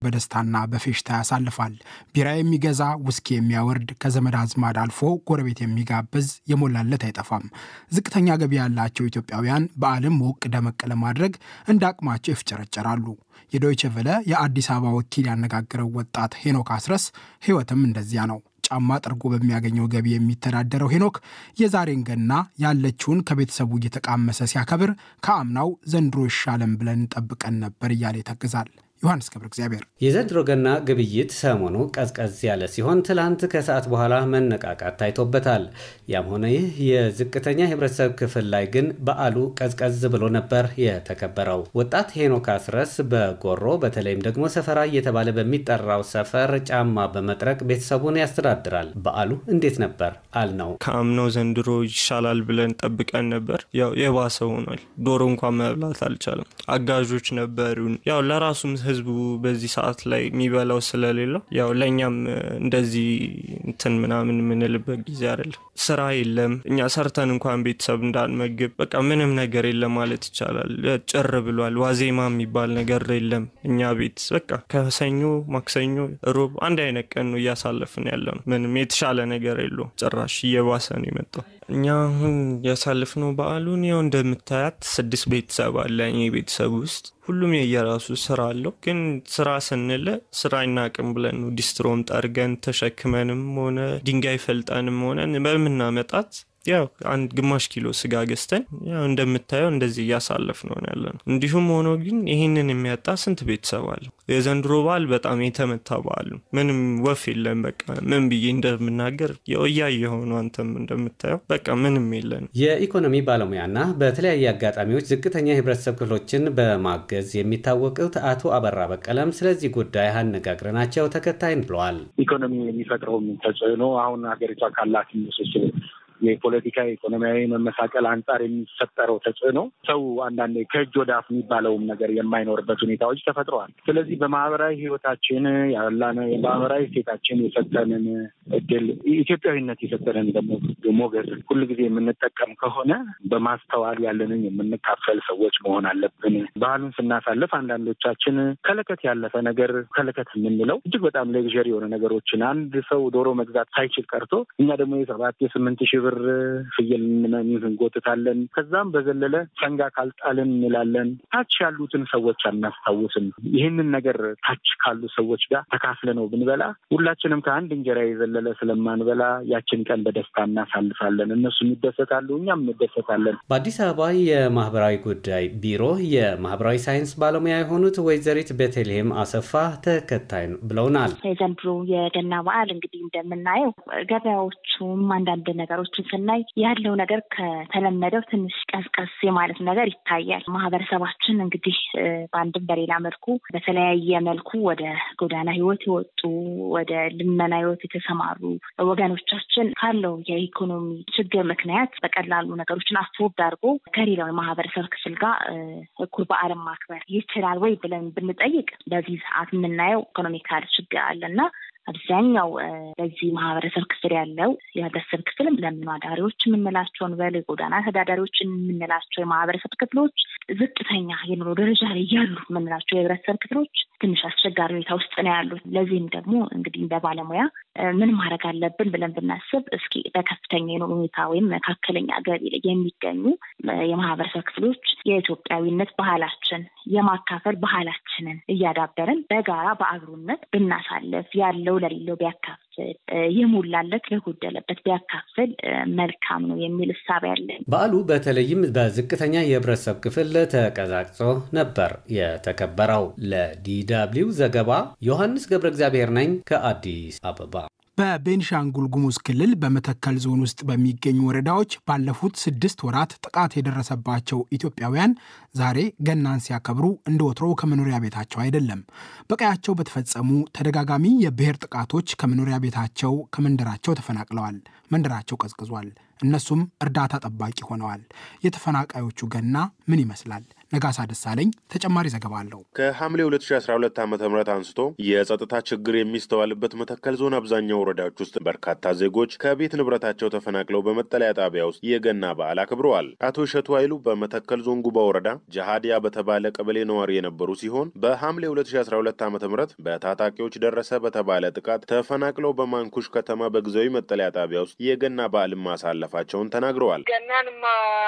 በደስታና በፌሽታ ያሳልፋል። ቢራ የሚገዛ ውስኪ የሚያወርድ ከዘመድ አዝማድ አልፎ ጎረቤት የሚጋብዝ የሞላለት አይጠፋም። ዝቅተኛ ገቢ ያላቸው ኢትዮጵያውያን በዓለም ሞቅ ደመቅ ለማድረግ እንደ አቅማቸው ይፍጨረጨራሉ። የዶይቸ ቨለ የአዲስ አበባ ወኪል ያነጋገረው ወጣት ሄኖክ አስረስ ሕይወትም እንደዚያ ነው። ጫማ ጠርጎ በሚያገኘው ገቢ የሚተዳደረው ሄኖክ የዛሬን ገና ያለችውን ከቤተሰቡ እየተቃመሰ ሲያከብር ከአምናው ዘንድሮ ይሻለን ብለን ጠብቀን ነበር እያለ ይተግዛል። ዮሐንስ ገብረ እግዚአብሔር የዘንድሮ ገና ግብይት ሰሞኑ ቀዝቀዝ ያለ ሲሆን ትላንት ከሰዓት በኋላ መነቃቃት ታይቶበታል። ያም ሆነ ይህ የዝቅተኛ የህብረተሰብ ክፍል ላይ ግን በዓሉ ቀዝቀዝ ብሎ ነበር የተከበረው። ወጣት ሄኖክ አስረስ በጎሮ በተለይም ደግሞ ሰፈራ እየተባለ በሚጠራው ሰፈር ጫማ በመጥረቅ ቤተሰቡን ያስተዳድራል። በዓሉ እንዴት ነበር አልነው። ከአምናው ዘንድሮ ይሻላል ብለን ጠብቀን ነበር። ያው የባሰ ሆኗል። ዶሮ እንኳን መብላት አልቻለም። አጋዦች ነበሩን። ያው ለራሱም ህዝቡ በዚህ ሰዓት ላይ የሚበላው ስለሌለው ያው ለእኛም እንደዚህ እንትን ምናምን የምንልበት ጊዜ አይደለም። ስራ የለም። እኛ ሰርተን እንኳን ቤተሰብ እንዳንመግብ በቃ ምንም ነገር የለም ማለት ይቻላል። ጭር ብሏል። ዋዜማ የሚባል ነገር የለም። እኛ ቤት በቃ ከሰኞ ማክሰኞ፣ ሮብ አንድ አይነት ቀን ነው እያሳለፍን ያለ ነው። ምንም የተሻለ ነገር የለውም። ጭራሽ እየባሰ ነው የመጣው። እኛ አሁን ያሳልፍነው በዓሉን ያው እንደምታያት ስድስት ቤተሰብ አለ እኔ ቤተሰብ ውስጥ ሁሉም የየራሱ ስራ አለው። ግን ስራ ስንል ስራ አይናቅም ብለን ነው ዲስትሮም ጠርገን ተሸክመንም ሆነ ድንጋይ ፈልጠንም ሆነ በምናመጣት ያው አንድ ግማሽ ኪሎ ስጋ ገዝተን ያው እንደምታየው እንደዚህ እያሳለፍ ነው ያለ ነው። እንዲሁም ሆኖ ግን ይህንን የሚያጣ ስንት ቤተሰብ አለ። የዘንድሮ በዓል በጣም የተመታ በዓል ነው። ምንም ወፍ የለም። በቃ ምን ብዬ እንደምናገር እያየ የሆኑ አንተም እንደምታየው በቃ ምንም የለን። የኢኮኖሚ ባለሙያና በተለያየ አጋጣሚዎች ዝቅተኛ የህብረተሰብ ክፍሎችን በማገዝ የሚታወቁት አቶ አበራ በቀለም ስለዚህ ጉዳይ አነጋግረናቸው ተከታይን ብለዋል። ኢኮኖሚ የሚፈጥረውን ተጽዕኖ አሁን ሀገሪቷ ካላት ምስስል የፖለቲካ ኢኮኖሚያዊ መመሳቀል አንጻር የሚፈጠረው ተጽዕኖ ሰው አንዳንዴ ከእጅ ወደ አፍ የሚባለውም ነገር የማይኖርበት ሁኔታዎች ተፈጥረዋል። ስለዚህ በማህበራዊ ህይወታችን ያላነ የማህበራዊ ሴታችን የሰጠንን እድል ኢትዮጵያዊነት የሰጠንን ደግሞ ሞገስ ሁልጊዜ የምንጠቀም ከሆነ በማስተዋል ያለንን የምንካፈል ሰዎች መሆን አለብን። ባህሉን ስናሳልፍ አንዳንዶቻችን ከለከት ያለፈ ነገር ከለከት የምንለው እጅግ በጣም ሌግዠሪ የሆነ ነገሮችን አንድ ሰው ዶሮ መግዛት ሳይችል ቀርቶ እኛ ደግሞ የሰባት የስምንት ሺህ ብር ፍየል እንጎትታለን። ከዛም በዘለለ ሰንጋ ካልጣልን እንላለን። ታች ያሉትን ሰዎች አናስታውስም። ይህንን ነገር ታች ካሉ ሰዎች ጋር ተካፍለ ነው ብንበላ ሁላችንም ከአንድ እንጀራ የዘለለ ስለማንበላ ያችን ቀን በደስታ እናሳልፋለን። እነሱም ይደሰታሉ፣ እኛም እንደሰታለን። በአዲስ አበባ የማህበራዊ ጉዳይ ቢሮ የማህበራዊ ሳይንስ ባለሙያ የሆኑት ወይዘሪት ቤተልሔም አሰፋ ተከታይ ብለውናል። የዘንድሮ የገና በዓል እንግዲህ እንደምናየው ገበያዎቹም አንዳንድ ነገሮችን ስናይ ያለው ነገር ከተለመደው ትንሽ ቀዝቀዝ የማለት ነገር ይታያል። ማህበረሰባችን እንግዲህ በአንድም በሌላ መልኩ በተለያየ መልኩ ወደ ጎዳና ህይወት የወጡ ወደ ልመና ህይወት የተሰማሩ ወገኖቻችን ካለው የኢኮኖሚ ችግር ምክንያት በቀላሉ ነገሮችን አስወብ አድርጎ ከሌላው የማህበረሰብ ክፍል ጋር እኩል በዓለም ማክበር ይችላል ወይ ብለን ብንጠይቅ በዚህ ሰዓት የምናየው ኢኮኖሚካል ችግር አለና አብዛኛው በዚህ ማህበረሰብ ክፍል ያለው የህብረተሰብ ክፍልም ለምኑ አዳሪዎች የምንላቸውን በል የጎዳና ተዳዳሪዎች የምንላቸው የማህበረሰብ ክፍሎች ዝቅተኛ የኑሮ ደረጃ ላይ ያሉ የምንላቸው የህብረተሰብ ክፍሎች ትንሽ አስቸጋሪ ሁኔታ ውስጥ ነው ያሉት። ለዚህም ደግሞ እንግዲህ እንደ ባለሙያ ምን ማድረግ አለብን ብለን ብናስብ እስኪ በከፍተኛ የኑሮ ሁኔታ ወይም መካከለኛ ገቢ ላይ የሚገኙ የማህበረሰብ ክፍሎች የኢትዮጵያዊነት ባህላችን የማካፈል ባህላችንን እያዳበርን በጋራ በአብሮነት ብናሳልፍ ያለው ለሌለው ቢያካፍል የሞላለት ለጎደለበት ቢያካፍል መልካም ነው የሚል እሳቤ ያለኝ። በዓሉ በተለይም በዝቅተኛ የህብረተሰብ ክፍል ተቀዛቅዞ ነበር የተከበረው። ለዲደብሊው ዘገባ ዮሐንስ ገብረ እግዚአብሔር ነኝ ከአዲስ አበባ። በቤንሻንጉል ጉሙዝ ክልል በመተከል ዞን ውስጥ በሚገኙ ወረዳዎች ባለፉት ስድስት ወራት ጥቃት የደረሰባቸው ኢትዮጵያውያን ዛሬ ገናን ሲያከብሩ እንደ ወትሮው ከመኖሪያ ቤታቸው አይደለም። በቀያቸው በተፈጸሙ ተደጋጋሚ የብሔር ጥቃቶች ከመኖሪያ ቤታቸው ከመንደራቸው ተፈናቅለዋል። መንደራቸው ቀዝቅዟል። እነሱም እርዳታ ጠባቂ ሆነዋል። የተፈናቃዮቹ ገና ምን ይመስላል? ነጋሳ ደሳለኝ ተጨማሪ ዘገባ አለው። ከሐምሌ 2012 ዓ ም አንስቶ የጸጥታ ችግር የሚስተዋልበት መተከል ዞን አብዛኛው ወረዳዎች ውስጥ በርካታ ዜጎች ከቤት ንብረታቸው ተፈናቅለው በመጠለያ ጣቢያ ውስጥ የገና በዓል አክብረዋል። አቶ እሸቱ ኃይሉ በመተከል ዞን ጉባ ወረዳ ጃሃዲያ በተባለ ቀበሌ ነዋሪ የነበሩ ሲሆን በሐምሌ 2012 ዓ ም በታጣቂዎች ደረሰ በተባለ ጥቃት ተፈናቅለው በማንኩሽ ከተማ በጊዜያዊ መጠለያ ጣቢያ ውስጥ የገና በዓልን ማሳለፋቸውን ተናግረዋል። ገናንማ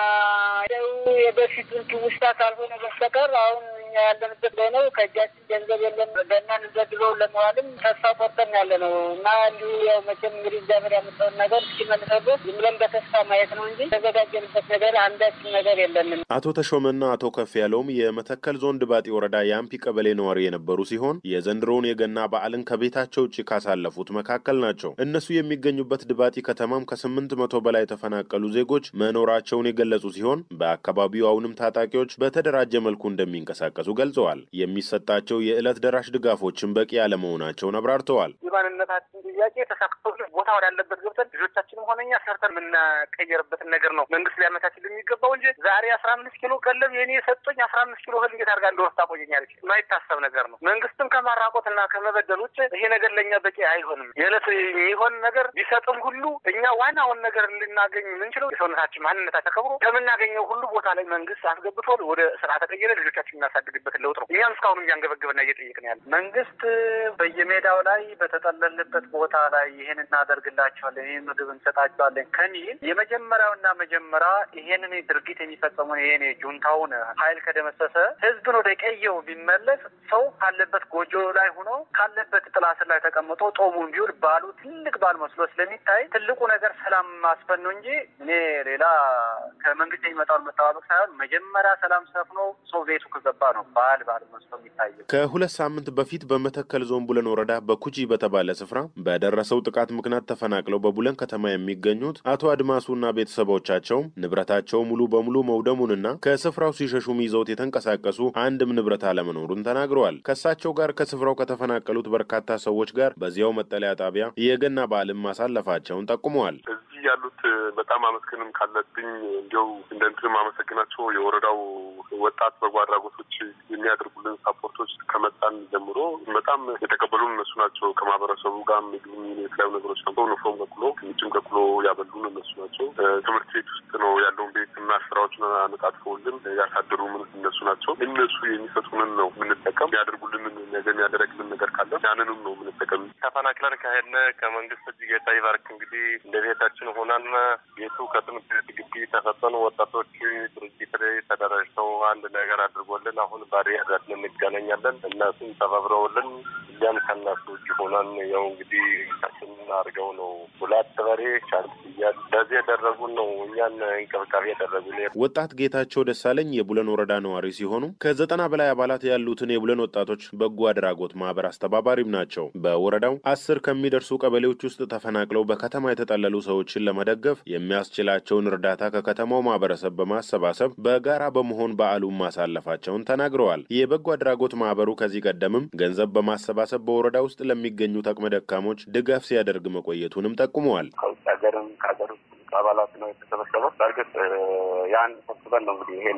የበፊቱን ትውስታ ካልሆነ በስተቀር አሁን እኛ ያለንበት ላይ ነው። ከእጃችን ገንዘብ የለም። ገናን ዘድበው ለመዋልም ተስፋ ቆርጠን ያለ ነው እና እንዲሁ ያው መቼም እንግዲህ እግዚአብሔር ያመጣውን ነገር እስኪመልሰው ድረስ ዝም ብለን በተስፋ ማየት ነው እንጂ የተዘጋጀንበት ነገር አንዳችን ነገር የለንም። አቶ ተሾመና አቶ ከፍ ያለውም የመተከል ዞን ድባጤ ወረዳ የአምፒ ቀበሌ ነዋሪ የነበሩ ሲሆን የዘንድሮውን የገና በዓልን ከቤታቸው ውጭ ካሳለፉት መካከል ናቸው። እነሱ የሚገኙበት ድባጢ ከተማም ከስምንት መቶ በላይ የተፈናቀሉ ዜጎች መኖራቸውን የገለጹ ሲሆን በአካባቢው አሁንም ታጣቂዎች በተደራጀ መልኩ እንደሚንቀሳቀሱ ገልጸዋል። የሚሰጣቸው የዕለት ደራሽ ድጋፎችን በቂ ያለመሆናቸውን አብራርተዋል። የማንነታችን ጥያቄ ተሳክቶልን ቦታ ወዳለበት ገብተን ልጆቻችንም ሆነኛ ሰርተን የምናቀየርበትን ነገር ነው መንግስት ሊያመቻችል የሚገባው እንጂ ዛሬ አስራ አምስት ኪሎ ቀለብ የኔ የሰጡኝ አስራ አምስት ኪሎ እህል እንዴት አድርጋ እንደወስድ ታቆየኛለች? የማይታሰብ ነገር ነው። መንግስትም ከማራቆትና ከመበደል ውጭ ይሄ ነገር ለእኛ በቂ አይሆንም። የዕለት የሚሆን ነገር ቢሰጥም ሁሉ እኛ ዋናውን ነገር ልናገኝ የምንችለው የሰውነታችን ማንነታችን ተከብሮ ከምናገኘው ሁሉ ቦታ ላይ መንግስት አስገብቶ ወደ ስራ ተቀየረ ልጆቻችን እናሳድግበትን ለውጥ ነው። እኛም እስካሁን እያንገበገብና እየጠየቅን ያለ መንግስት በየሜዳው ላይ በተጠለልንበት ቦታ ላይ ይህን እናደርግላቸዋለን፣ ይህን ምግብ እንሰጣቸዋለን ከሚል የመጀመሪያውና መጀመሪያ ይሄንን ድርጊት የሚፈጸሙን ይሄን ጁንታውን ኃይል ከደመሰሰ ህዝብን ወደ ቀየው ቢመለስ ሰው ካለበት ጎጆ ላይ ሆኖ ካለበት ጥላ ስር ላይ ተቀምጦ ጦሙን ቢውል ባሉ ትልቅ ባል መስሎ ስለሚታይ ትልቁ ነገር ሰላም ማስፈን ነው እንጂ እኔ ሌላ ከመንግስት የሚመጣውን መጠባበቅ ሳይሆን መጀመሪያ ሰላም ሰፍኖ ሰው ቤቱ ከገባ ነው ባል ባል መስሎ የሚታየው። ከሁለት ሳምንት በፊት በመተከል ዞን ቡለን ወረዳ በኩጂ በተባለ ስፍራ በደረሰው ጥቃት ምክንያት ተፈናቅለው በቡለን ከተማ የሚገኙት አቶ አድማሱና ቤተሰቦቻቸው ንብረታቸው ሙሉ በሙሉ መውደሙንና ከስፍራው ሲሸሹም ይዘውት የተንቀሳቀሱ አንድም ንብረት አለመኖሩን ተናግረዋል። ከእሳቸው ጋር ከስፍራው ከተፈናቀሉት በርካታ ሰዎች ጋር በዚያው መጠለያ ጣቢያ የገና በዓልን ማሳለፋቸውን ጠቁመዋል። እዚህ ያሉት በጣም አመስገንም ካለብኝ እንዲያው እንደ እንትን ማመሰግናቸው የወረዳው ወጣት በጎ አድራጎቶች የሚያደርጉልን ሳፖርቶች ከመጣን ጀምሮ በጣም የተቀበሉን እነሱ ናቸው። ከማህበረሰቡ ጋር ምግብ የተለያዩ ነገሮች ነው ዩኒፎርም ከኩሎ ምጭም ከኩሎ ያበሉን እነሱ ናቸው። ትምህርት ቤት ውስጥ ነው ያለውን ቤት እና ስራዎችን አነጣጥፈውልን ያሳደሩን እነሱ ናቸው። እነሱ የሚሰጡንን ነው የምንጠቀም። ያደርጉልንን ነገር የሚያደረግልን ነገር ካለ ያንንም ነው የምንጠቀም። ተፈናቅለን ከሄድን ከመንግስት እጅ ጌታ ይባርክ እንግዲህ እንደ ቤታችን ሆናን ቤቱ ከትምህርት ቤት ግቢ ተሰጠን። ወጣቶች ድርጅት ላይ ተደራጅተው አንድ ነገር አድርጎልን አሁን ባሪ ያዳትን እንገናኛለን። እነሱም ተባብረውልን እኛም ከእነሱ እጅ ሆናን ያው እንግዲህ ታችን አድርገው ነው ሁለት በሬ ቻንስ እያሉ ለዚህ ያደረጉን ነው እኛን እንክብካቤ ያደረጉን። ወጣት ጌታቸው ደሳለኝ የቡለን ወረዳ ነዋሪ ሲሆኑ ከዘጠና በላይ አባላት ያሉትን የቡለን ወጣቶች በጎ አድራጎት ማህበር አስተባባሪም ናቸው። በወረዳው አስር ከሚደርሱ ቀበሌዎች ውስጥ ተፈናቅለው በከተማ የተጠለሉ ሰዎችን ለመደገፍ የሚያስችላቸውን እርዳታ ከከተማው ማህበረሰብ በማሰባሰብ በጋራ በመሆን በዓሉን ማሳለፋቸውን ተናግረዋል። የበጎ አድራጎት ማህበሩ ከዚህ ቀደምም ገንዘብ በማሰባሰብ በወረዳ ውስጥ ለሚገኙ አቅመ ደካሞች ድጋፍ ሲያደርግ መቆየቱንም ጠቁመዋል። ከውጭ ሀገርም ከሀገር ውስጥ አባላት ነው የተሰበሰበው። በእርግጥ ያን ሰብስበን ነው እንግዲህ ይሄን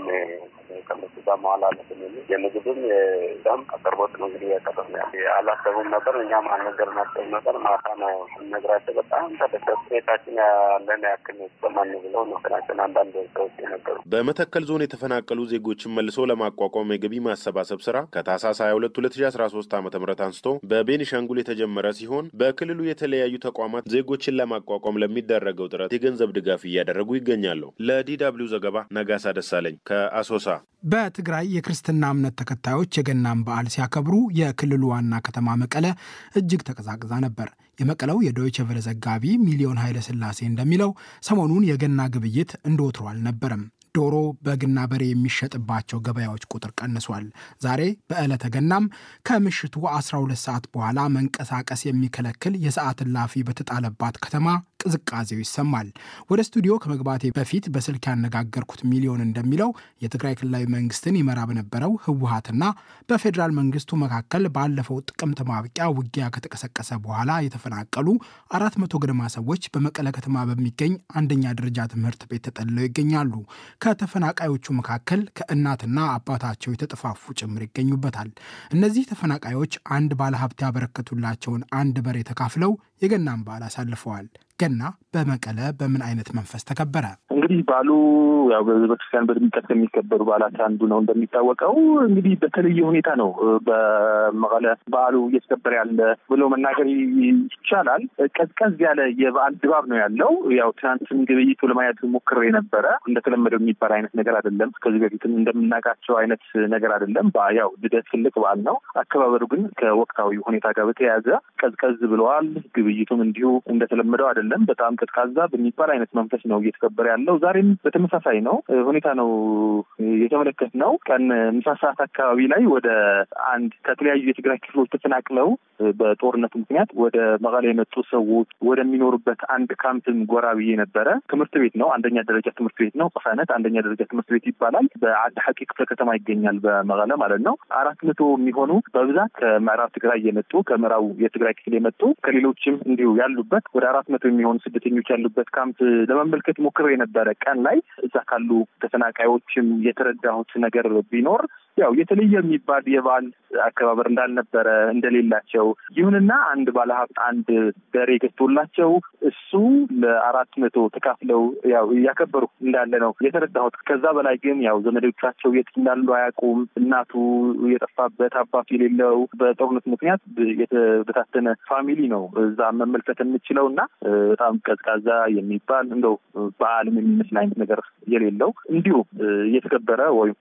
ከነሱ ጋር መዋል አለብን የሚል የምግብም የዛም አቅርቦት ነው እንግዲህ ያቀረብ ነው። አላሰቡም ነበር፣ እኛም አልነገርናቸውም ነበር። ማታ ነው ስንነግራቸው በጣም ተደሰቱ። ቤታችን ያለን ያክል ሰማን ብለው ነገራችን አንዳንድ ሰዎች የነበሩ በመተከል ዞን የተፈናቀሉ ዜጎችን መልሶ ለማቋቋም የገቢ ማሰባሰብ ስራ ከታህሳስ 22 2013 ዓ ም አንስቶ በቤኒሻንጉል የተጀመረ ሲሆን በክልሉ የተለያዩ ተቋማት ዜጎችን ለማቋቋም ለሚደረገው ጥረት የገንዘብ ድጋፍ እያደረጉ ይገኛሉ። ለዲ ደብልዩ ዘገባ ነጋሳ ደሳለኝ ከአሶሳ። በትግራይ የክርስትና እምነት ተከታዮች የገናን በዓል ሲያከብሩ የክልሉ ዋና ከተማ መቀለ እጅግ ተቀዛቅዛ ነበር። የመቀለው የዶይቸ ቨለ ዘጋቢ ሚሊዮን ኃይለ ሥላሴ እንደሚለው ሰሞኑን የገና ግብይት እንደ ወትሮ አልነበረም። ዶሮ፣ በግና በሬ የሚሸጥባቸው ገበያዎች ቁጥር ቀንሷል። ዛሬ በዕለተ ገናም ከምሽቱ 12 ሰዓት በኋላ መንቀሳቀስ የሚከለክል የሰዓት እላፊ በተጣለባት ከተማ ቅዝቃዜው ይሰማል። ወደ ስቱዲዮ ከመግባቴ በፊት በስልክ ያነጋገርኩት ሚሊዮን እንደሚለው የትግራይ ክልላዊ መንግስትን ይመራ በነበረው ህወሀትና በፌዴራል መንግስቱ መካከል ባለፈው ጥቅምት ማብቂያ ውጊያ ከተቀሰቀሰ በኋላ የተፈናቀሉ አራት መቶ ገደማ ሰዎች በመቀለ ከተማ በሚገኝ አንደኛ ደረጃ ትምህርት ቤት ተጠልለው ይገኛሉ። ከተፈናቃዮቹ መካከል ከእናትና አባታቸው የተጠፋፉ ጭምር ይገኙበታል። እነዚህ ተፈናቃዮች አንድ ባለሀብት ያበረከቱላቸውን አንድ በሬ ተካፍለው የገናን በዓል አሳልፈዋል። ገና በመቀለ በምን አይነት መንፈስ ተከበረ? እንግዲህ በዓሉ ያው በቤተክርስቲያን በድምቀት ከሚከበሩ በዓላት አንዱ ነው። እንደሚታወቀው እንግዲህ በተለየ ሁኔታ ነው በመቀለ በዓሉ እየተከበረ ያለ ብሎ መናገር ይቻላል። ቀዝቀዝ ያለ የበዓል ድባብ ነው ያለው። ያው ትናንትን ግብይቱ ለማየት ሞክሬ ነበረ። እንደተለመደው የሚባል አይነት ነገር አይደለም። ከዚህ በፊትም እንደምናውቃቸው አይነት ነገር አይደለም። ያው ልደት ትልቅ በዓል ነው። አከባበሩ ግን ከወቅታዊ ሁኔታ ጋር በተያያዘ ቀዝቀዝ ብለዋል። ግብይቱም እንዲሁ እንደተለመደው አይደለም። በጣም ቀዝቃዛ በሚባል አይነት መንፈስ ነው እየተከበረ ያለው። ዛሬም በተመሳሳይ ነው ሁኔታ ነው የተመለከትነው። ቀን ምሳ ሰዓት አካባቢ ላይ ወደ አንድ ከተለያዩ የትግራይ ክፍሎች ተፈናቅለው በጦርነቱ ምክንያት ወደ መቀሌ የመጡ ሰዎች ወደሚኖሩበት አንድ ካምፕም ጎራ ብዬ ነበረ። ትምህርት ቤት ነው፣ አንደኛ ደረጃ ትምህርት ቤት ነው። ቅሳነት አንደኛ ደረጃ ትምህርት ቤት ይባላል። በአዲ ሐቂ ክፍለ ከተማ ይገኛል፣ በመቀለ ማለት ነው። አራት መቶ የሚሆኑ በብዛት ከምዕራብ ትግራይ የመጡ ከምዕራቡ የትግራይ ክፍል የመጡ ከሌሎችም እንዲሁ ያሉበት ወደ አራት መቶ የሚሆኑ ስደተኞች ያሉበት ካምፕ ለመመልከት ሞክሬ የነበረ ቀን ላይ እዛ ካሉ ተፈናቃዮችም የተረዳሁት ነገር ቢኖር ያው የተለየ የሚባል የበዓል አከባበር እንዳልነበረ እንደሌላቸው፣ ይሁንና አንድ ባለሀብት አንድ በሬ ገዝቶላቸው እሱ ለአራት መቶ ተካፍለው ያው እያከበሩ እንዳለ ነው የተረዳሁት። ከዛ በላይ ግን ያው ዘመዶቻቸው የት እንዳሉ አያውቁም። እናቱ የጠፋበት አባቱ የሌለው በጦርነት ምክንያት የተበታተነ ፋሚሊ ነው እዛ መመልከት የምችለው እና በጣም ቀዝቃዛ የሚባል እንደው በዓልም የሚመስል አይነት ነገር የሌለው እንዲሁ እየተከበረ ወይም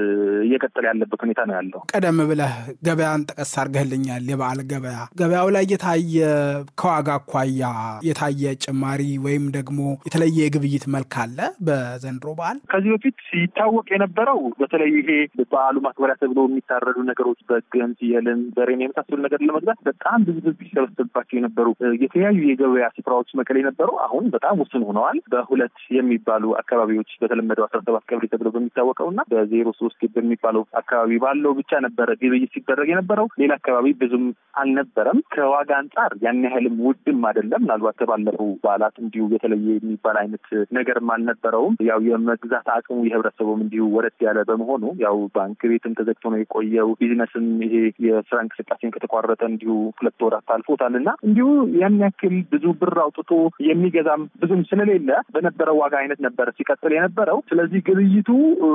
እየቀጠለ ያለበት ሁኔታ ነው ያለው። ቀደም ብለህ ገበያን ጠቀስ አድርገህልኛል። የበዓል ገበያ ገበያው ላይ የታየ ከዋጋ አኳያ የታየ ጭማሪ ወይም ደግሞ የተለየ የግብይት መልክ አለ በዘንድሮ በዓል? ከዚህ በፊት ሲታወቅ የነበረው በተለይ ይሄ በዓሉ ማክበሪያ ተብሎ የሚታረዱ ነገሮች በግን፣ ፍየልን፣ በሬን የመሳሰሉ ነገር ለመግዛት በጣም ብዙ ህዝብ ሲሰበሰብባቸው የነበሩ የተለያዩ የገበያ ስፍራዎች መቀሌ ነበሩ። አሁን በጣም ውስን ሆነዋል። በሁለት የሚባሉ አካባቢዎች በተለመደው አስራ ሰባት ቀብሪ ተብሎ በሚታወቀው እና በዜሮ ሶስት በሚባለው አካባቢ ባለው ብቻ ነበረ ግብይት ሲደረግ የነበረው። ሌላ አካባቢ ብዙም አልነበረም። ከዋጋ አንጻር ያን ያህልም ውድም አይደለም። ምናልባት ከባለፈው በዓላት እንዲሁ የተለየ የሚባል አይነት ነገርም አልነበረውም። ያው የመግዛት አቅሙ የህብረተሰቡም እንዲሁ ወረድ ያለ በመሆኑ ያው ባንክ ቤትም ተዘግቶ ነው የቆየው። ቢዝነስም ይሄ የስራ እንቅስቃሴን ከተቋረጠ እንዲሁ ሁለት ወራት አልፎታል እና እንዲሁ ያን ያክል ብዙ ብር አውጥቶ የሚገዛም ብዙም ስለሌለ በነበረው ዋጋ አይነት ነበረ ሲቀጥል የነበረው። ስለዚህ ግብይቱ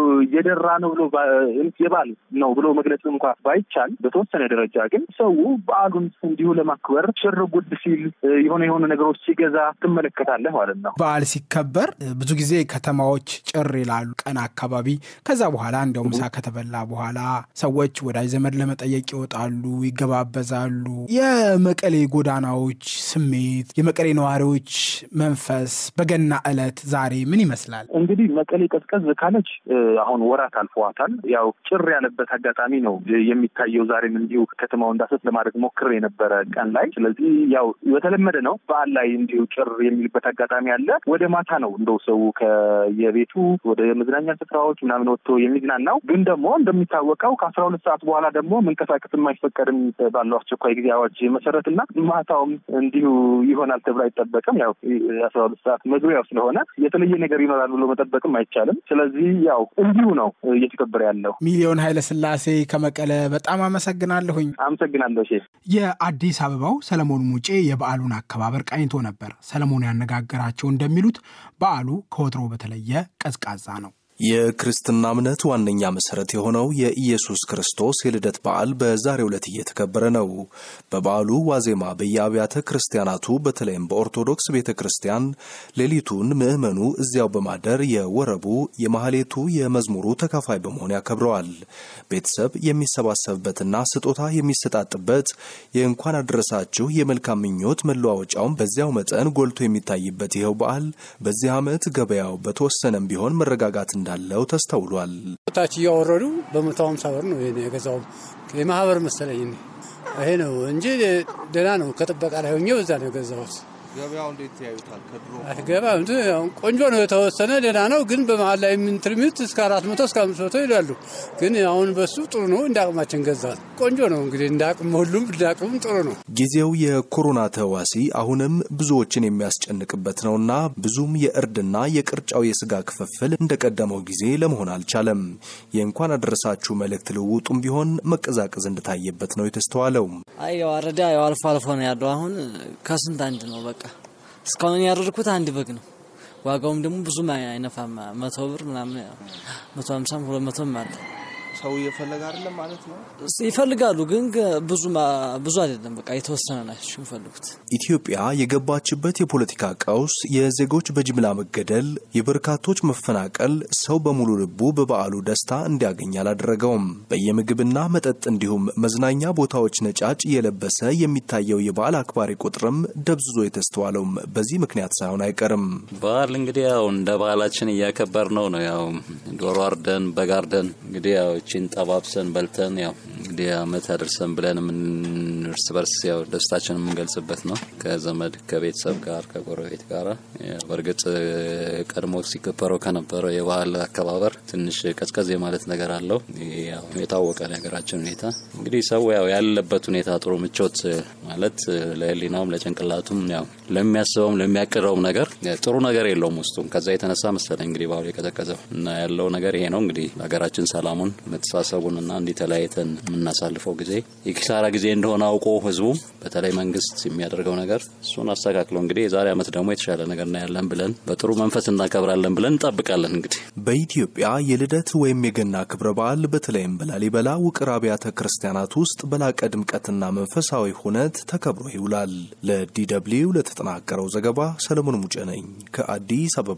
የደራ ነው ብሎ የበዓል ነው ብሎ መግለጽ እንኳ ባይቻል በተወሰነ ደረጃ ግን ሰው በዓሉን እንዲሁ ለማክበር ሽር ጉድ ሲል የሆነ የሆነ ነገሮች ሲገዛ ትመለከታለህ ማለት ነው። በዓል ሲከበር ብዙ ጊዜ ከተማዎች ጭር ይላሉ ቀን አካባቢ። ከዛ በኋላ እንዲያው ምሳ ከተበላ በኋላ ሰዎች ወዳጅ ዘመድ ለመጠየቅ ይወጣሉ፣ ይገባበዛሉ። የመቀሌ ጎዳናዎች ስሜት፣ የመቀሌ ነዋሪዎች መንፈስ በገና ዕለት ዛሬ ምን ይመስላል? እንግዲህ መቀሌ ቀዝቀዝ ካለች አሁን ወራት አልፈዋታል። ያው ጭር ያለበት አጋጣሚ ነው የሚታየው። ዛሬም እንዲሁ ከተማው እንዳሰስ ለማድረግ ሞክር የነበረ ቀን ላይ። ስለዚህ ያው በተለመደ ነው በዓል ላይ እንዲሁ ጭር የሚልበት አጋጣሚ አለ። ወደ ማታ ነው እንደው ሰው ከየቤቱ ወደ መዝናኛ ስፍራዎች ምናምን ወጥቶ የሚዝናናው። ግን ደግሞ እንደሚታወቀው ከአስራ ሁለት ሰዓት በኋላ ደግሞ መንቀሳቀስ የማይፈቀድም ባለው አስቸኳይ ጊዜ አዋጅ መሰረት እና ማታውም እንዲሁ ይሆናል ተብሎ አይጠበቅም። ያው አስራ ሁለት ሰዓት መግቢያው ስለሆነ የተለየ ነገር ይኖራል ብሎ መጠበቅም አይቻልም። ስለዚህ ያው እንዲሁ ነው እየተከበረ ያለው። ሚሊዮን ኃይለስላሴ ከመቀለ በጣም አመሰግናለሁኝ። አመሰግናለሁ። የአዲስ አበባው ሰለሞን ሙጬ የበዓሉን አከባበር ቃኝቶ ነበር። ሰለሞን ያነጋገራቸው እንደሚሉት በዓሉ ከወትሮ በተለየ ቀዝቃዛ ነው። የክርስትና እምነት ዋነኛ መሰረት የሆነው የኢየሱስ ክርስቶስ የልደት በዓል በዛሬው ዕለት እየተከበረ ነው። በበዓሉ ዋዜማ በየአብያተ ክርስቲያናቱ በተለይም በኦርቶዶክስ ቤተ ክርስቲያን ሌሊቱን ምዕመኑ እዚያው በማደር የወረቡ፣ የማህሌቱ፣ የመዝሙሩ ተካፋይ በመሆን ያከብረዋል። ቤተሰብ የሚሰባሰብበትና ስጦታ የሚሰጣጥበት የእንኳን አደረሳችሁ የመልካም ምኞት መለዋወጫውን በዚያው መጠን ጎልቶ የሚታይበት ይኸው በዓል በዚህ ዓመት ገበያው በተወሰነም ቢሆን መረጋጋት እንዳለው ተስተውሏል። ታች እያወረዱ በመቶ ሀምሳ ብር ነው የገዛው። የማህበር መሰለኝ ይሄ ነው እንጂ ደህና ነው። ከጥበቃ ላይ ሆኜ በዛ ነው የገዛሁት። ገበያው እንዴት ያዩታል? ከድሮ ገበያ ቆንጆ ነው፣ የተወሰነ ደህና ነው። ግን በመሀል ላይ የምንትርሚት እስከ አራት መቶ እስከ አምስት መቶ ይላሉ። ግን አሁን በሱ ጥሩ ነው። እንደ አቅማችን ገዛል። ቆንጆ ነው እንግዲህ እንደ አቅም ሁሉም እንደ አቅም ጥሩ ነው። ጊዜው የኮሮና ተዋሲ አሁንም ብዙዎችን የሚያስጨንቅበት ነውና ብዙም የእርድና የቅርጫው የስጋ ክፍፍል እንደቀደመው ጊዜ ለመሆን አልቻለም። የእንኳን አደረሳችሁ መልእክት ልውውጡም ቢሆን መቀዛቀዝ እንደታየበት ነው የተስተዋለው። አይ ያው አረዳ ያው አልፎ አልፎ ነው ያለው። አሁን ከስንት አንድ ነው በቃ እስካሁን ያደረግኩት አንድ በግ ነው። ዋጋውም ደግሞ ብዙም አይነፋም። መቶ ብር ምናምን መቶ ሀምሳም ሁለት መቶም አለ። ሰው እየፈለገ አይደለም ማለት ነው። ይፈልጋሉ ግን ብዙ ብዙ አይደለም። በቃ የተወሰነ ናቸው የሚፈልጉት። ኢትዮጵያ የገባችበት የፖለቲካ ቀውስ፣ የዜጎች በጅምላ መገደል፣ የበርካቶች መፈናቀል ሰው በሙሉ ልቡ በበዓሉ ደስታ እንዲያገኝ አላደረገውም። በየምግብና መጠጥ እንዲሁም መዝናኛ ቦታዎች ነጫጭ የለበሰ የሚታየው የበዓል አክባሪ ቁጥርም ደብዝዞ የተስተዋለውም በዚህ ምክንያት ሳይሆን አይቀርም። በዓል እንግዲህ ያው እንደ ባህላችን እያከበር ነው ነው ያው ዶሮ አርደን በግ አርደን እንግዲህ ያው እቺን ጠባብሰን በልተን ያው እንግዲህ አመት አደርሰን ብለን እርስ በርስ ያው ደስታችን የምንገልጽበት ነው ከዘመድ ከቤተሰብ ጋር ከጎረቤት ጋር። በእርግጥ ቀድሞ ሲከበረው ከነበረው የባህል አከባበር ትንሽ ቀዝቀዝ የማለት ነገር አለው። ያው የታወቀ የሀገራችን ሁኔታ እንግዲህ ሰው ያው ያለበት ሁኔታ ጥሩ ምቾት ማለት ለሕሊናውም ለጭንቅላቱም ያው ለሚያስበውም ለሚያቅደውም ነገር ጥሩ ነገር የለውም ውስጡም። ከዛ የተነሳ መሰለኝ እንግዲህ ባህሉ የቀዘቀዘው እና ያለው ነገር ይሄ ነው እንግዲህ ሀገራችን ሰላሙን መተሳሰቡንና እንዲህ ተለያይተን የምናሳልፈው ጊዜ የኪሳራ ጊዜ እንደሆነ አውቆ ህዝቡ በተለይ መንግስት የሚያደርገው ነገር እሱን አስተካክሎ እንግዲህ የዛሬ ዓመት ደግሞ የተሻለ ነገር እናያለን ብለን በጥሩ መንፈስ እናከብራለን ብለን እንጠብቃለን። እንግዲህ በኢትዮጵያ የልደት ወይም የገና ክብረ በዓል በተለይም በላሊበላ ውቅር አብያተ ክርስቲያናት ውስጥ በላቀ ድምቀትና መንፈሳዊ ሁነት ተከብሮ ይውላል። ለዲደብሊው ለተጠናቀረው ዘገባ ሰለሞን ሙጬ ነኝ ከአዲስ አበባ።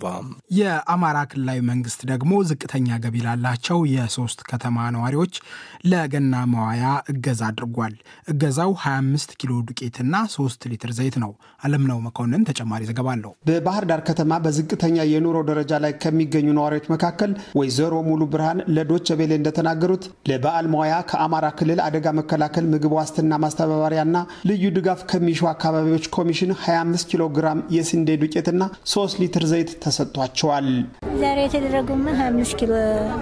የአማራ ክልላዊ መንግስት ደግሞ ዝቅተኛ ገቢ ላላቸው የሶስት ከተማ ነዋሪዎች ለገና መዋያ እገዛ አድርጓል። እገዛው 25 ኪሎ ዱቄትና 3 ሊትር ዘይት ነው። አለምነው መኮንን ተጨማሪ ዘገባ አለው። በባህር ዳር ከተማ በዝቅተኛ የኑሮ ደረጃ ላይ ከሚገኙ ነዋሪዎች መካከል ወይዘሮ ሙሉ ብርሃን ለዶቸ ቤሌ እንደተናገሩት ለበዓል መዋያ ከአማራ ክልል አደጋ መከላከል ምግብ ዋስትና ማስተባበሪያና ልዩ ድጋፍ ከሚሹ አካባቢዎች ኮሚሽን 25 ኪሎ ግራም የስንዴ ዱቄትና 3 ሊትር ዘይት ተሰጥቷቸዋል። ዛሬ የተደረገውማ 25 ኪሎ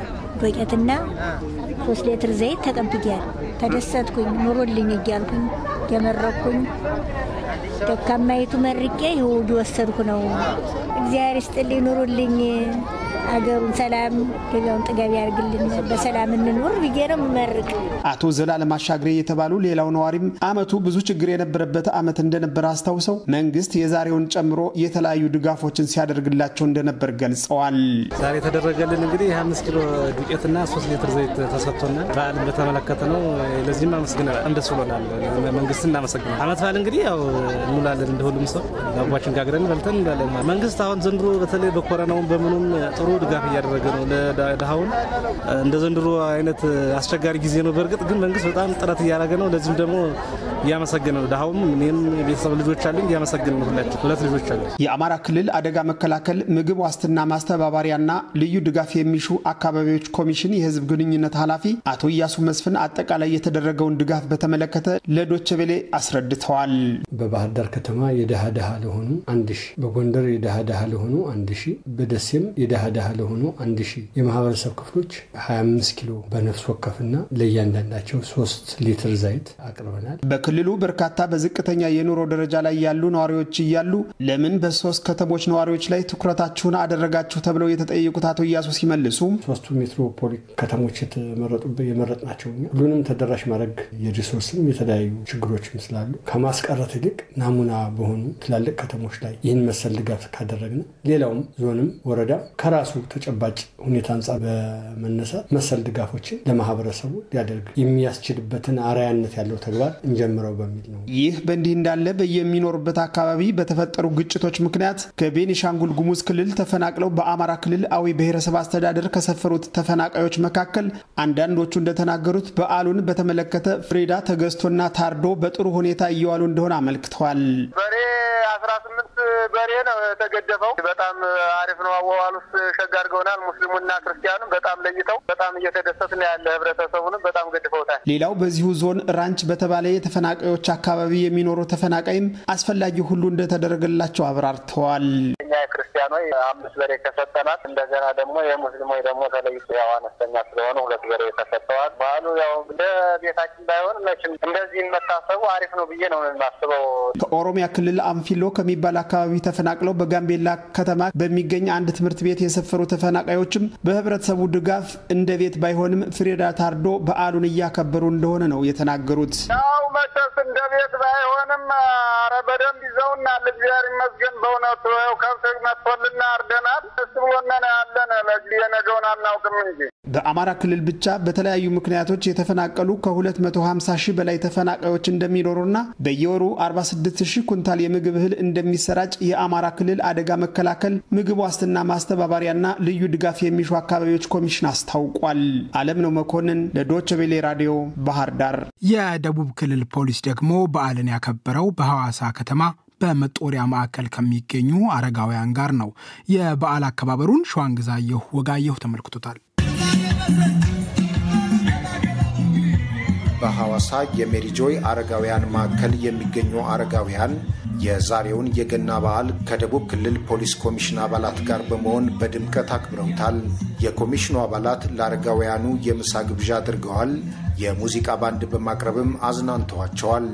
ዱቄትና ሶስት ሊትር ዘይት ተቀብያል። ተደሰትኩኝ። ኑሮልኝ እያልኩኝ የመረኩኝ ደካማይቱ መርቄ ይሁድ ወሰድኩ ነው። እግዚአብሔር ይስጥልኝ፣ ኑሩልኝ፣ አገሩን ሰላም ገቢያውን ጥገብ ያርግልን፣ በሰላም እንኑር ብዬ ነው የምመርቅ። አቶ ዘላለም አሻግሬ የተባሉ ሌላው ነዋሪም አመቱ ብዙ ችግር የነበረበት አመት እንደነበረ አስታውሰው መንግስት የዛሬውን ጨምሮ የተለያዩ ድጋፎችን ሲያደርግላቸው እንደነበር ገልጸዋል። ዛሬ የተደረገልን እንግዲህ የ25 ኪሎ ዱቄትና 3 ሊትር ዘይት ተሰጥቶናል። በዓልን በተመለከተ ነው። ለዚህም አመስግነናል። ደስ ብሎናል። መንግስት እናመሰግናል። አመት በዓል እንግዲህ ያው እንውላለን እንደ ሁሉም ሰው ዳቧችን ጋግረን በልተን እንላለን። መንግስት አሁን ዘንድሮ በተለይ በኮረናውን በምኑም ጥሩ ድጋፍ እያደረገ ነው ለድሃውን። እንደ ዘንድሮ አይነት አስቸጋሪ ጊዜ ነው። በእርግጥ ግን መንግስት በጣም ጥረት እያደረገ ነው። ለዚህም ደግሞ እያመሰገነ ነው። ድሃውም እኔም የቤተሰብ ልጆች አሉኝ እያመሰገን ነው። ሁላችን ሁለት ልጆች አሉ። የአማራ ክልል አደጋ መከላከል ምግብ ዋስትና ማስተባበሪያና ልዩ ድጋፍ የሚሹ አካባቢዎች ኮሚሽን የህዝብ ግንኙነት ኃላፊ አቶ እያሱ መስፍን አጠቃላይ የተደረገውን ድጋፍ በተመለከተ ለዶቸ ቤሌ አስረድተዋል። በባህር ዳር ከተማ የደሃ ደሃ ለሆኑ አንድ ሺ በጎንደር የደሃ ደሃ ለሆኑ አንድ ሺ በደሴም የደሃ ደሃ ለሆኑ አንድ ሺ የማህበረሰብ ክፍሎች 25 ኪሎ በነፍስ ወከፍና ለእያንዳንዳቸው ሶስት ሊትር ዘይት አቅርበናል። በክልሉ በርካታ በዝቅተኛ የኑሮ ደረጃ ላይ ያሉ ነዋሪዎች እያሉ ለምን በሶስት ከተሞች ነዋሪዎች ላይ ትኩረታችሁን አደረጋችሁ ተብለው የተጠየቁት አቶ እያሱ ሲመልሱ ሶስቱ ሜትሮፖሊ ከተሞች የመረጥናቸው ሁሉንም ተደራሽ ማድረግ የሪሶርስም የተለያዩ ችግሮችም ስላሉ ከማስቀረት ይልቅ ናሙና በሆኑ ትላልቅ ከተሞች ላይ ይህን መሰል ድጋፍ ካደረግን ሌላውም ዞንም ወረዳ ከራሱ ተጨባጭ ሁኔታ አንጻር በመነሳት መሰል ድጋፎችን ለማህበረሰቡ ሊያደርግ የሚያስችልበትን አርአያነት ያለው ተግባር እንጀምረው በሚል ነው። ይህ በእንዲህ እንዳለ በየሚኖሩበት አካባቢ በተፈጠሩ ግጭቶች ምክንያት ከቤኒሻንጉል ጉሙዝ ክልል ተፈናቅለው በአማራ ክልል አዊ ብሔረሰብ አስተዳደር ከሰፈሩት ተፈናቃዮች መካከል አንዳንዶቹ እንደተናገሩት በዓሉን በተመለከተ ፍሬዳ ተገዝቶና ታርዶ በጥሩ ሁኔታ እየዋሉ እንደሆነ አመልክተዋል። በሬ አስራ ስምንት በሬ ነው የተገደፈው። በጣም አሪፍ ነው። አዋዋል ውስጥ ሸጋ አድርገውናል። ሙስሊሙና ክርስቲያኑም በጣም ለይተው በጣም እየተደሰት ነው ያለ። ህብረተሰቡንም በጣም ገድፈውታል። ሌላው በዚሁ ዞን ራንች በተባለ የተፈናቃዮች አካባቢ የሚኖሩ ተፈናቃይም አስፈላጊ ሁሉ እንደተደረገላቸው አብራርተዋል። እኛ የክርስቲያኖች አምስት በሬ ተሰጠናል። እንደገና ደግሞ የሙስሊሞች ደግሞ ተለይቶ ያው አነስተኛ ስለሆነ ሁለት በሬ ተሰጥተዋል። ባህሉ ያው እንደ ቤታችን ባይሆን መቼም እንደዚህ መታሰቡ አሪፍ ነው ብዬ ነው የማስበው። ከኦሮሚያ ክልል አንፊሎ ከሚባል አካባቢ ተፈናቅለው በጋምቤላ ከተማ በሚገኝ አንድ ትምህርት ቤት የሰፈሩ ተፈናቃዮችም በህብረተሰቡ ድጋፍ እንደ ቤት ባይሆንም ፍሪዳ ታርዶ በዓሉን እያከበሩ እንደሆነ ነው የተናገሩት። ያው መቼስ እንደ ቤት ባይሆንም ኧረ በደንብ ይዘውናል። እግዚአብሔር ይመስገን በእውነቱ ያው ከብት መጥቶልና አርደናል። ደስ ብሎና ያለን ለዚህ የነገውን አናውቅም እንጂ በአማራ ክልል ብቻ በተለያዩ ምክንያቶች የተፈናቀሉ ከ250 ሺህ በላይ ተፈናቃዮች እንደሚኖሩና በየወሩ 46 ሺህ ኩንታል የምግብ እህል እንደሚሰራጭ የአማራ ክልል አደጋ መከላከል ምግብ ዋስትና ማስተባበሪያና ልዩ ድጋፍ የሚሹ አካባቢዎች ኮሚሽን አስታውቋል። አለም ነው መኮንን ለዶች ቬሌ ራዲዮ ባህር ዳር። የደቡብ ክልል ፖሊስ ደግሞ በዓልን ያከበረው በሐዋሳ ከተማ በመጦሪያ ማዕከል ከሚገኙ አረጋውያን ጋር ነው። የበዓል አከባበሩን ሸዋንግዛየሁ ወጋየሁ ተመልክቶታል። በሐዋሳ የሜሪጆይ አረጋውያን ማዕከል የሚገኙ አረጋውያን የዛሬውን የገና በዓል ከደቡብ ክልል ፖሊስ ኮሚሽን አባላት ጋር በመሆን በድምቀት አክብረውታል። የኮሚሽኑ አባላት ለአረጋውያኑ የምሳ ግብዣ አድርገዋል። የሙዚቃ ባንድ በማቅረብም አዝናንተዋቸዋል።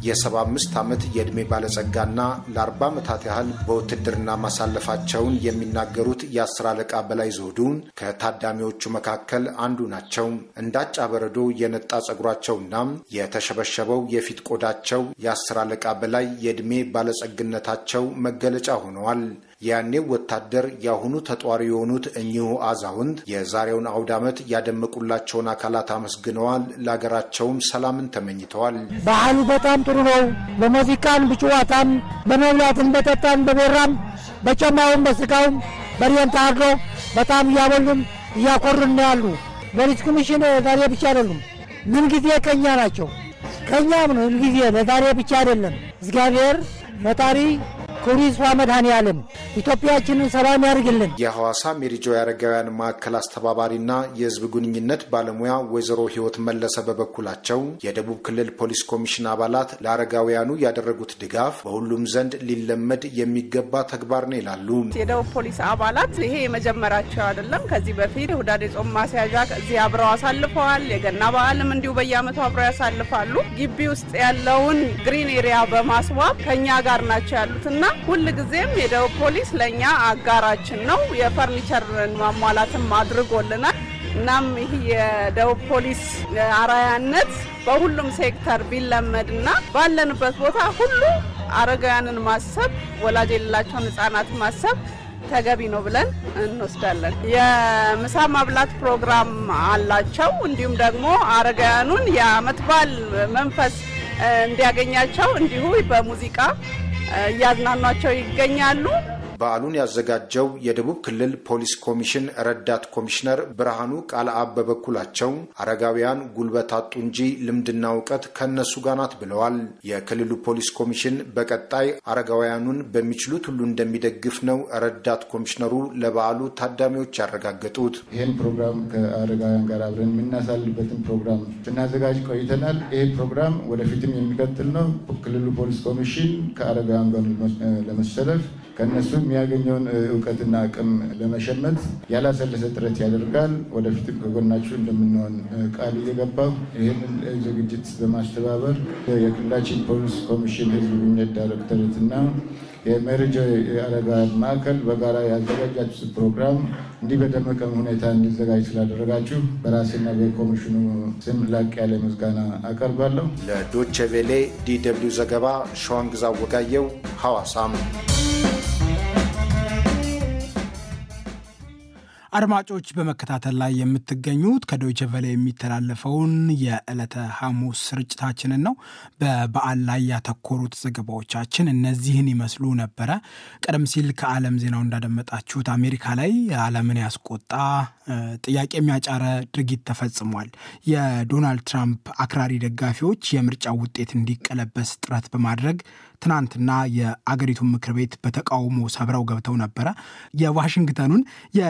የ75 ዓመት የዕድሜ ባለጸጋና ለ40 ዓመታት ያህል በውትድርና ማሳለፋቸውን የሚናገሩት የአስር አለቃ በላይ ዘውዱን ከታዳሚዎቹ መካከል አንዱ ናቸው። እንዳጫ በረዶ የነጣ ጸጉራቸውና የተሸበሸበው የፊት ቆዳቸው የአስር አለቃ በላይ የዕድሜ ባለጸግነታቸው መገለጫ ሆነዋል። ያኔው ወታደር የአሁኑ ተጧሪ የሆኑት እኚሁ አዛውንት የዛሬውን አውደ ዓመት ያደመቁላቸውን አካላት አመስግነዋል። ለሀገራቸውም ሰላምን ተመኝተዋል። ባህሉ በጣም ጥሩ ነው። በሙዚቃን፣ በጨዋታን፣ በመብላትን፣ በጠጣን፣ በቤራም፣ በጨማውም፣ በስጋውም በሬን ታርዶ በጣም እያበሉን እያኮሩን ነው ያሉ። ፖሊስ ኮሚሽን ዛሬ ብቻ አይደሉም፣ ምን ጊዜ ከኛ ናቸው። ከኛም ነው ምን ጊዜ ለዛሬ ብቻ አይደለም። እግዚአብሔር ፈጣሪ ክብሩ ይስፋ መድኃኔዓለም ኢትዮጵያችንን ሰላም ያድርግልን። የሐዋሳ ሜሪጆ የአረጋውያን ማዕከል አስተባባሪና የሕዝብ ግንኙነት ባለሙያ ወይዘሮ ሕይወት መለሰ በበኩላቸው የደቡብ ክልል ፖሊስ ኮሚሽን አባላት ለአረጋውያኑ ያደረጉት ድጋፍ በሁሉም ዘንድ ሊለመድ የሚገባ ተግባር ነው ይላሉ። የደቡብ ፖሊስ አባላት ይሄ የመጀመሪያቸው አይደለም። ከዚህ በፊት ሁዳዴ ጾም ማስያዣ እዚህ አብረው አሳልፈዋል። የገና በዓልም እንዲሁ በየዓመቱ አብረው ያሳልፋሉ። ግቢ ውስጥ ያለውን ግሪን ኤሪያ በማስዋብ ከኛ ጋር ናቸው ያሉትና ሁል ጊዜም የደቡብ ፖሊስ ለእኛ አጋራችን ነው። የፈርኒቸር ማሟላትም አድርጎልናል። እናም ይህ የደቡብ ፖሊስ አራያነት በሁሉም ሴክተር ቢለመድና ባለንበት ቦታ ሁሉ አረጋውያንን ማሰብ፣ ወላጅ የሌላቸውን ህጻናት ማሰብ ተገቢ ነው ብለን እንወስዳለን። የምሳ ማብላት ፕሮግራም አላቸው። እንዲሁም ደግሞ አረጋውያኑን የአመት በዓል መንፈስ እንዲያገኛቸው እንዲሁ በሙዚቃ እያዝናኗቸው ይገኛሉ። በዓሉን ያዘጋጀው የደቡብ ክልል ፖሊስ ኮሚሽን ረዳት ኮሚሽነር ብርሃኑ ቃልአብ በበኩላቸው አረጋውያን ጉልበት አጡ እንጂ ልምድና እውቀት ከእነሱ ጋር ናት ብለዋል። የክልሉ ፖሊስ ኮሚሽን በቀጣይ አረጋውያኑን በሚችሉት ሁሉ እንደሚደግፍ ነው ረዳት ኮሚሽነሩ ለበዓሉ ታዳሚዎች ያረጋገጡት። ይህን ፕሮግራም ከአረጋውያን ጋር አብረን የምናሳልበትን ፕሮግራም ስናዘጋጅ ቆይተናል። ይህ ፕሮግራም ወደፊትም የሚቀጥል ነው። ክልሉ ፖሊስ ኮሚሽን ከአረጋውያን ጋር ለመሰለፍ ከእነሱ የሚያገኘውን እውቀትና አቅም ለመሸመት ያላሰለሰ ጥረት ያደርጋል። ወደፊትም ከጎናችሁ እንደምንሆን ቃል እየገባሁ ይህንን ዝግጅት በማስተባበር የክልላችን ፖሊስ ኮሚሽን ሕዝብ ግንኙነት ዳይሬክተሬትና የሜሪጆ የአረጋውያን ማዕከል በጋራ ያዘጋጃችሁት ፕሮግራም እንዲህ በደመቀ ሁኔታ እንዲዘጋጅ ስላደረጋችሁ በራሴና በኮሚሽኑ ስም ላቅ ያለ ምስጋና አቀርባለሁ። ለዶቼ ቬሌ ዲ ደብልዩ ዘገባ ሸዋንግዛ ወጋየው ሐዋሳም አድማጮች በመከታተል ላይ የምትገኙት ከዶይቸ ቨለ የሚተላለፈውን የዕለተ ሐሙስ ስርጭታችንን ነው። በበዓል ላይ ያተኮሩት ዘገባዎቻችን እነዚህን ይመስሉ ነበረ። ቀደም ሲል ከዓለም ዜናው እንዳደመጣችሁት አሜሪካ ላይ ዓለምን ያስቆጣ ጥያቄ የሚያጫረ ድርጊት ተፈጽሟል። የዶናልድ ትራምፕ አክራሪ ደጋፊዎች የምርጫው ውጤት እንዲቀለበስ ጥረት በማድረግ ትናንትና የአገሪቱን ምክር ቤት በተቃውሞ ሰብረው ገብተው ነበረ። የዋሽንግተኑን የዶይቸ ቨለ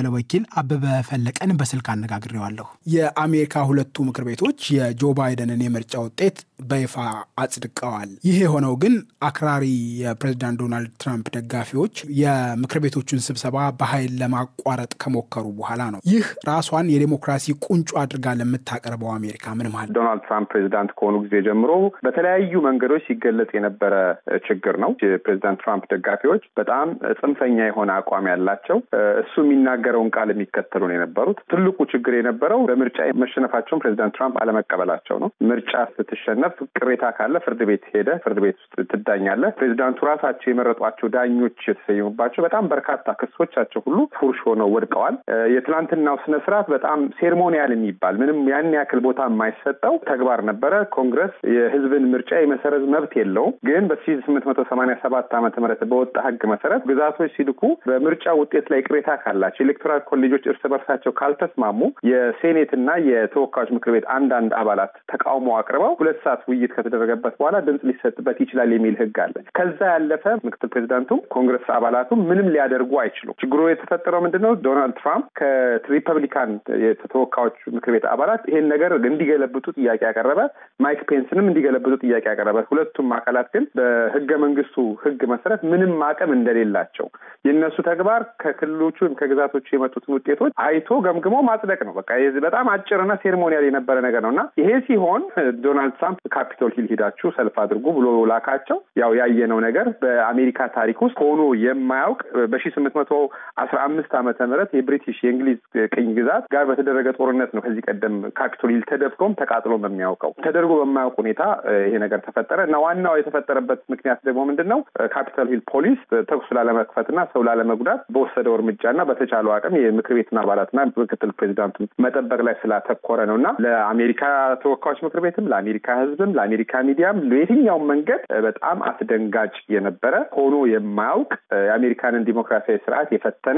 የዶችቨለ ወኪል አበበ ፈለቀን በስልክ አነጋግሬዋለሁ። የአሜሪካ ሁለቱ ምክር ቤቶች የጆ ባይደንን የምርጫ ውጤት በይፋ አጽድቀዋል። ይህ የሆነው ግን አክራሪ የፕሬዚዳንት ዶናልድ ትራምፕ ደጋፊዎች የምክር ቤቶቹን ስብሰባ በኃይል ለማቋረጥ ከሞከሩ በኋላ ነው። ይህ ራሷን የዴሞክራሲ ቁንጮ አድርጋ ለምታቀርበው አሜሪካ ምን ማለት ዶናልድ ትራምፕ ፕሬዚዳንት ከሆኑ ጊዜ ጀምሮ በተለያዩ መንገዶች ሲገለጽ የነበረ ችግር ነው። የፕሬዚዳንት ትራምፕ ደጋፊዎች በጣም ጽንፈኛ የሆነ አቋም ያላቸው እሱ የሚናገረውን ቃል የሚከተሉ ነው የነበሩት። ትልቁ ችግር የነበረው በምርጫ መሸነፋቸውን ፕሬዚዳንት ትራምፕ አለመቀበላቸው ነው። ምርጫ ስትሸነፍ ቅሬታ ካለ ፍርድ ቤት ሄደ ፍርድ ቤት ውስጥ ትዳኛለህ። ፕሬዚዳንቱ ራሳቸው የመረጧቸው ዳኞች የተሰየሙባቸው በጣም በርካታ ክሶቻቸው ሁሉ ፉርሽ ሆነው ወድቀዋል። የትናንትናው ስነ ስርዓት በጣም ሴርሞኒያል የሚባል ምንም ያን ያክል ቦታ የማይሰጠው ተግባር ነበረ። ኮንግረስ የህዝብን ምርጫ የመሰረዝ መብት የለውም። ግን በሺ ስምንት መቶ ሰማኒያ ሰባት ዓመተ ምህረት በወጣ ህግ መሰረት ግዛቶች ሲልኩ በምርጫ ውጤት ላይ ቅሬታ ካላቸው ኤሌክቶራል ኮሌጆች እርስ በርሳቸው ካልተስማሙ የሴኔትና የተወካዮች ምክር ቤት አንዳንድ አባላት ተቃውሞ አቅርበው ሁለት ሰዓት ውይይት ከተደረገበት በኋላ ድምፅ ሊሰጥበት ይችላል የሚል ህግ አለ። ከዛ ያለፈ ምክትል ፕሬዚዳንቱም ኮንግረስ አባላቱም ምንም ሊያደርጉ አይችሉም። ችግሩ የተፈጠረው ምንድን ነው? ዶናልድ ትራምፕ ከሪፐብሊካን የተወካዮች ምክር ቤት አባላት ይሄን ነገር እንዲገለብጡ ጥያቄ ያቀረበ፣ ማይክ ፔንስንም እንዲገለብጡ ጥያቄ ያቀረበ፣ ሁለቱም አካላት ግን በህገ መንግስቱ ህግ መሰረት ምንም አቅም እንደሌላቸው የእነሱ ተግባር ከክልሎቹ ወይም ከግዛቶቹ የመጡትን ውጤቶች አይቶ ገምግሞ ማጽደቅ ነው። በቃ በጣም አጭርና ሴርሞኒያል የነበረ ነገር ነው እና ይሄ ሲሆን ዶናልድ ትራምፕ ካፒቶል ሂል ሂዳችሁ ሰልፍ አድርጉ ብሎ ላካቸው። ያው ያየነው ነገር በአሜሪካ ታሪክ ውስጥ ሆኖ የማያውቅ በሺ ስምንት መቶ አስራ አምስት ዓመተ ምህረት የብሪቲሽ የእንግሊዝ ቅኝ ግዛት ጋር በተደረገ ጦርነት ነው ከዚህ ቀደም ካፒቶል ሂል ተደፍቶም ተቃጥሎም የሚያውቀው ተደርጎ በማያውቅ ሁኔታ ይሄ ነገር ተፈጠረ እና ዋናው የተፈጠረበት ምክንያት ደግሞ ምንድን ነው? ካፒቶል ሂል ፖሊስ ተኩስ ላለመክፈትና ሰው ላለመጉዳት በወሰደው እርምጃና በተቻለው አቅም የምክር ቤቱን አባላትና ምክትል ፕሬዚዳንቱን መጠበቅ ላይ ስላተኮረ ነው እና ለአሜሪካ ተወካዮች ምክር ቤትም ለአሜሪካ ሕዝብም ለአሜሪካ ሚዲያም ለየትኛውም መንገድ በጣም አስደንጋጭ የነበረ ሆኖ የማያውቅ የአሜሪካንን ዲሞክራሲያዊ ስርዓት የፈተነ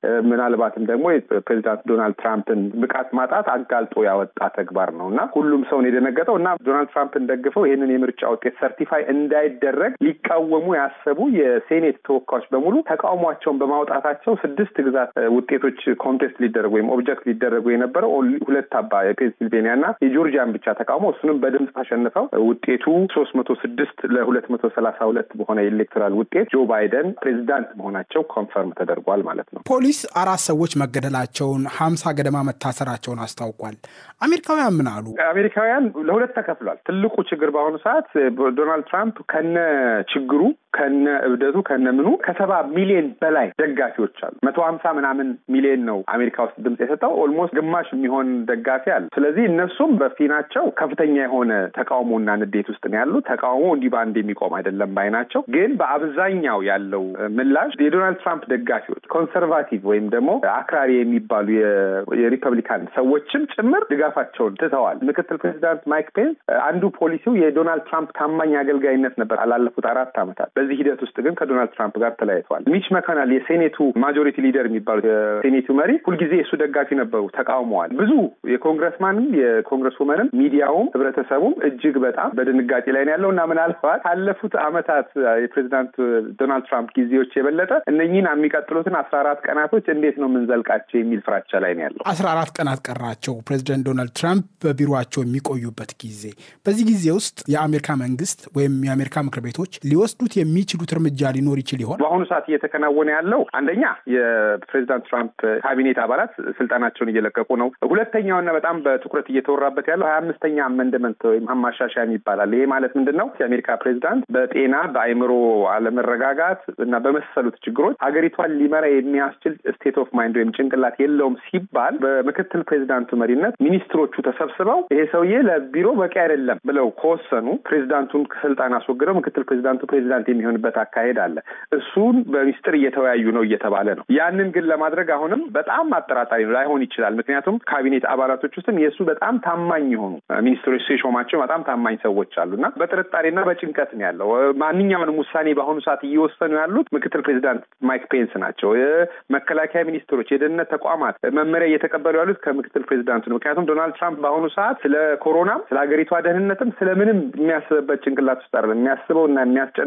ምናልባትም ደግሞ ፕሬዚዳንት ዶናልድ ትራምፕን ብቃት ማጣት አጋልጦ ያወጣ ተግባር ነው እና ሁሉም ሰውን የደነገጠው እና ዶናልድ ትራምፕን ደግፈው ይህንን የምርጫ ውጤት ሰርቲፋይ እንዳይደረግ ሊቃወሙ ያሰቡ የሴኔት ተወካዮች በሙሉ ተቃውሟቸውን በማውጣታቸው ስድስት ግዛት ውጤቶች ኮንቴስት ሊደረጉ ወይም ኦብጀክት ሊደረጉ የነበረው ሁለት አባ የፔንሲልቬኒያ እና የጆርጂያን ብቻ ተቃውሞ እሱንም በድምፅ ተሸንፈው ውጤቱ ሶስት መቶ ስድስት ለሁለት መቶ ሰላሳ ሁለት በሆነ የኤሌክቶራል ውጤት ጆ ባይደን ፕሬዚዳንት መሆናቸው ኮንፈርም ተደርጓል ማለት ነው። ፖሊስ አራት ሰዎች መገደላቸውን ሀምሳ ገደማ መታሰራቸውን አስታውቋል። አሜሪካውያን ምን አሉ? አሜሪካውያን ለሁለት ተከፍሏል። ትልቁ ችግር በአሁኑ ሰዓት ዶናልድ ትራምፕ ከነ ችግሩ ከነ እብደቱ ከነ ምኑ ከሰባ ሚሊዮን በላይ ደጋፊዎች አሉ። መቶ ሀምሳ ምናምን ሚሊዮን ነው አሜሪካ ውስጥ ድምፅ የሰጠው ኦልሞስት ግማሽ የሚሆን ደጋፊ አለ። ስለዚህ እነሱም በፊናቸው ከፍተኛ የሆነ ተቃውሞና ንዴት ውስጥ ነው ያሉ። ተቃውሞ እንዲህ በአንድ የሚቆም አይደለም ባይ ናቸው። ግን በአብዛኛው ያለው ምላሽ የዶናልድ ትራምፕ ደጋፊዎች ኮንሰርቫቲቭ ወይም ደግሞ አክራሪ የሚባሉ የሪፐብሊካን ሰዎችም ጭምር ድጋፋቸውን ትተዋል። ምክትል ፕሬዚዳንት ማይክ ፔንስ አንዱ ፖሊሲው የዶናልድ ትራምፕ ታማኝ አገልጋይነት ነበር ላለፉት አራት ዓመታት። በዚህ ሂደት ውስጥ ግን ከዶናልድ ትራምፕ ጋር ተለያይተዋል። ሚች መካናል የሴኔቱ ማጆሪቲ ሊደር የሚባሉት የሴኔቱ መሪ ሁልጊዜ የእሱ ደጋፊ ነበሩ፣ ተቃውመዋል። ብዙ የኮንግረስማንም የኮንግረስ ውመንም ሚዲያውም ህብረተሰቡም እጅግ በጣም በድንጋጤ ላይ ነው ያለው እና ምናልባት ካለፉት ዓመታት የፕሬዚዳንት ዶናልድ ትራምፕ ጊዜዎች የበለጠ እነኚህን የሚቀጥሉትን አስራ አራት ቀናቶች እንዴት ነው የምንዘልቃቸው የሚል ፍራቻ ላይ ነው ያለው። አስራ አራት ቀናት ቀራቸው ፕሬዚደንት ዶናልድ ትራምፕ በቢሮቸው የሚቆዩበት ጊዜ። በዚህ ጊዜ ውስጥ የአሜሪካ መንግስት ወይም የአሜሪካ ምክር ቤቶች ሊወስዱት የሚችሉት እርምጃ ሊኖር ይችል ይሆን? በአሁኑ ሰዓት እየተከናወነ ያለው አንደኛ የፕሬዚዳንት ትራምፕ ካቢኔት አባላት ስልጣናቸውን እየለቀቁ ነው። ሁለተኛውና በጣም በትኩረት እየተወራበት ያለው ሀያ አምስተኛ አመንድመንት ወይም ማሻሻያ ይባላል። ይሄ ማለት ምንድን ነው? የአሜሪካ ፕሬዚዳንት በጤና በአእምሮ አለመረጋጋት እና በመሰሉት ችግሮች ሀገሪቷን ሊመራ የሚያስችል ስቴት ኦፍ ማይንድ ወይም ጭንቅላት የለውም ሲባል በምክትል ፕሬዚዳንቱ መሪነት ሚኒስትሮቹ ተሰብስበው ይሄ ሰውዬ ለቢሮ በቂ አይደለም ብለው ከወሰኑ ፕሬዚዳንቱን ከስልጣን አስወግደው ምክትል ፕሬዚዳንቱ ፕሬዚዳንት የሚሆንበት አካሄድ አለ። እሱን በሚስጥር እየተወያዩ ነው እየተባለ ነው። ያንን ግን ለማድረግ አሁንም በጣም አጠራጣሪ ነው፣ ላይሆን ይችላል። ምክንያቱም ካቢኔት አባላቶች ውስጥም የእሱ በጣም ታማኝ የሆኑ ሚኒስትሮች ሲሾማቸው በጣም ታማኝ ሰዎች አሉ እና በጥርጣሬና በጭንቀት ነው ያለው። ማንኛውንም ውሳኔ በአሁኑ ሰዓት እየወሰኑ ያሉት ምክትል ፕሬዚዳንት ማይክ ፔንስ ናቸው። መከላከያ ሚኒስትሮች፣ የደህንነት ተቋማት መመሪያ እየተቀበሉ ያሉት ከምክትል ፕሬዚዳንቱ ነው። ምክንያቱም ዶናልድ ትራምፕ በአሁኑ ሰዓት ስለ ኮሮናም ስለ ሀገሪቷ ደህንነትም ስለምንም የሚያስብበት ጭንቅላት ውስጥ አይደለም። የሚያስበው እና የሚያስጨንቀው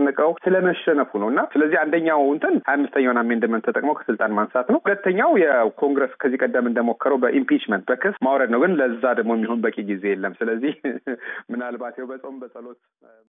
ስለመሸነፉ ነው እና ስለዚህ አንደኛው እንትን ሀያ አምስተኛውን አሜንድመንት ተጠቅመው ከስልጣን ማንሳት ነው። ሁለተኛው የኮንግረስ ከዚህ ቀደም እንደሞከረው በኢምፒችመንት በክስ ማውረድ ነው። ግን ለዛ ደግሞ የሚሆን በቂ ጊዜ የለም። ስለዚህ ምናልባት ይኸው በጾም በጸሎት